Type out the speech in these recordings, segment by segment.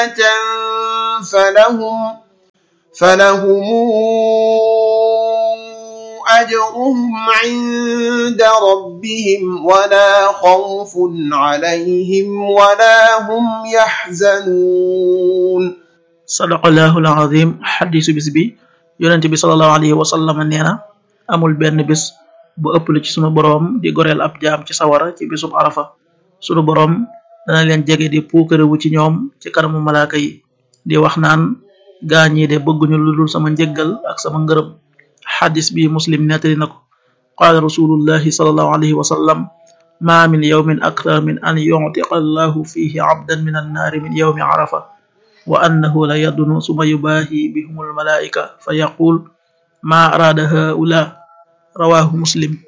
فلهم فلهم أجرهم عند ربهم ولا خوف عليهم ولا هم يحزنون sadaqallahul azim xadisu bis bi yonente bi salallahu alayhi wa sallam nee na amul benn bis bu ëpp lu ci sunu boroom di goreel ab jaam ci sawara ci bisub arafa sunu boroom dana leen jege di puukarewu ci ñoom ci kanamu malaaka yi di wax naan gaa ñii de bëgguñu lu dul sama njëggal ak sama ngërëm xadis bi muslim nettali na ko qaala rasulullahi salallahu alayhi wa sallam ma min yawmin akthar min an yuctiqa allahu fihi abdan min annaari min yawmi arafa wa annahu la yadunu suma yubaahi bihum almalaika fa yaqul ma araada haula rawahu muslim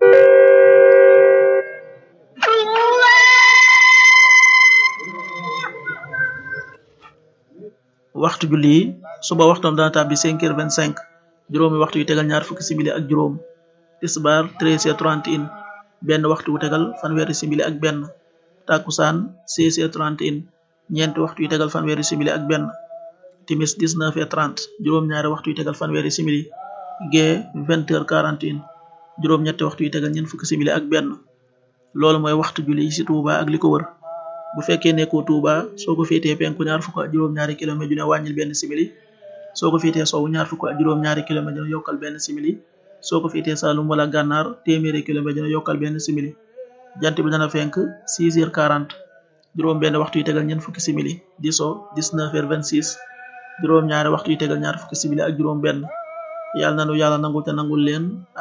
waxtu julli yi suba waxtoom dana tàbbi cinq heures vingt cinq juróomi waxtu yu tegal ñaar fukki simili ak juróom tisbaar treize heures trente et un benn waxtu wu tegal fanweeri simili ak benn takkusaan seize heures trente et un ñeenti waxtu yu tegal fanweeri simili ak benn timis 19 heures 30 juróom-ñaari waxtu yu tegal fanweeri simili gee 20 heures 41 juróom-ñetti waxtu yu tegal ñeent fukki simili ak benn loolu mooy waxtu julli ci Touba ak li ko wër bu fekkee nekkoo Touba soo ko féetee penku ñaar fukk ak juróom-ñaari kilomètre ju ne wàññil benn simili soo ko féetee sowu ñaar fukk ak juróom-ñaari kilomètre ju ne yokkal benn simili soo ko féetee Saalum wala Gànnaar téeméeri kilomètre ju ne yokkal benn simili jant bi dana fenk 6 heures 40 juróom benn waxtu yu tegal ñeent fukki simili di so 19 heures 26 juróom ñaari waxtu yu tegal ñaar fukki simili ak juróom benn yàlla nanu yàlla nangul te nangul leen